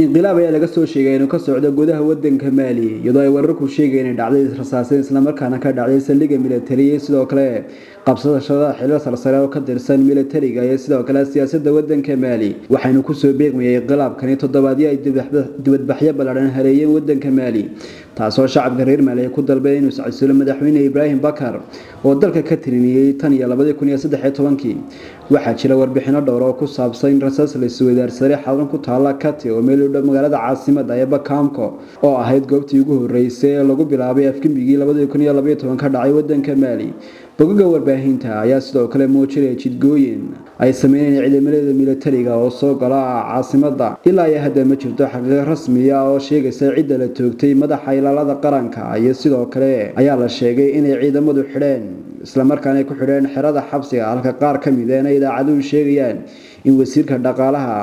inqilaab ayaa laga soo sheegay inuu ka socdo gudaha wadanka maali iyadoo ay wararku sheegeen inay dhacday israsaaseen islamarkaana ka dhacday saldhigga militariya sidoo kale qabsadashada xilal sarsare oo ka tirsan militariga iyo sidoo kale siyaasada wadanka maali waxaynu kusoo beegmayay inqilaabkani toddobaadyo ay dibadbaxyo ballaadhan hareeyeen wadanka maali taasoo shacabka reer maali ay ku dalbeen inuu iscasulo madaxweyne ibraahim bakar oo dalka ka tiriniyey tan iyo labadii kun iyo saddex iyo tobankii waxaa jira warbixino dhowr oo ku saabsan in rasaas la isweydaarsaday xadan ku taala kati oo meel u dhow magaalada caasimada ee bakaamko oo ahayd goobtii ugu horeysay ee lagu bilaabay afgembigii labadii kun iyo labaiyo toban ka dhacay wadanka maali bogaga warbaahinta ayaa sidoo kale muujinaya jidgooyin ay sameynayeen ciidamada militariga oo soo gala caasimada ilaa iyo hadda ma jirto xaqiiq rasmiya oo sheegaysa cidda la toogtay madaxa ilaalada qaranka iyo sidoo kale ayaa la sheegay inay ciidamadu xidheen islamarkaana ay ku xidheen xerada xabsiga halka qaar ka mid eena idaacaduhu sheegayaan in wasiirka dhaqaalaha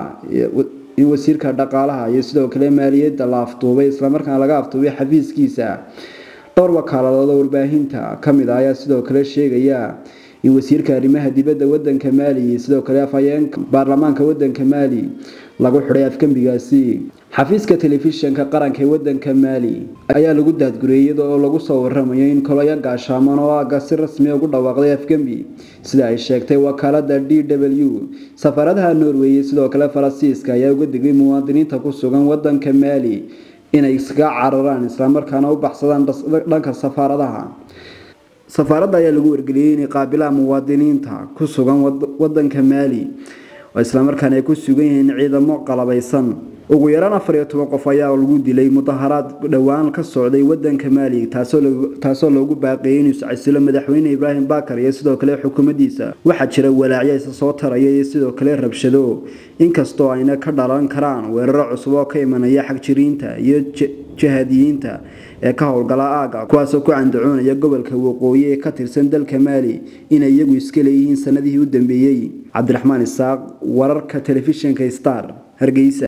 in wasiirka dhaqaalaha iyo sidoo kale maaliyadda la afduubay islamarkaana laga afduubay xafiiskiisa dhowr wakaaladood oo warbaahinta ka mid ah ayaa sidoo kale sheegaya in wasiirka arrimaha dibadda wadanka maali sidoo kale afhayeenka baarlamaanka wadanka maali lagu xidhay afgembigaasi xafiiska telefishinka qaranka ee wadanka maali ayaa lagu daadguriyay iyada oo lagu soo waramayo in koloyo gaashaaman oo aga si rasmi ugu dhawaaqday afgembi sida ay sheegtay wakaalada d w safaaradaha norway sidoo kale faransiiska ayaa uga digay muwaadiniinta ku sugan wadanka maali inay iskaga cararaan islamarkaana u baxsadaan dhanka safaaradaha safaaradda ayaa lagu wargeliyey inay qaabilaan muwaadiniinta ku sugan wadanka maali oo islamarkaana ay ku sugan yihiin ciidamo qalabaysan ugu yaraan afar iyo toban qof ayaa lagu dilay mudaharaad dhowaan ka socday wadanka maali taasoo loogu baaqeeyay inuu iscasilo madaxweyne ibraahim bakar iyo sidoo kale xukuumaddiisa waxaa jira walaacyo isa soo taraya iyo sidoo kale rabshado inkastoo ayna ka dhalan karaan weeraro cusub oo ka imanaya xagjiriinta iyo jahadiyiinta ee ka howlgala aaga kuwaasoo ku candacoonaya gobolka waqooyi ee ka tirsan dalka maali inay iyagu iska leeyihiin sanadihii u dambeeyey cabdiraxmaan isaaq wararka telefishinka star hargeysa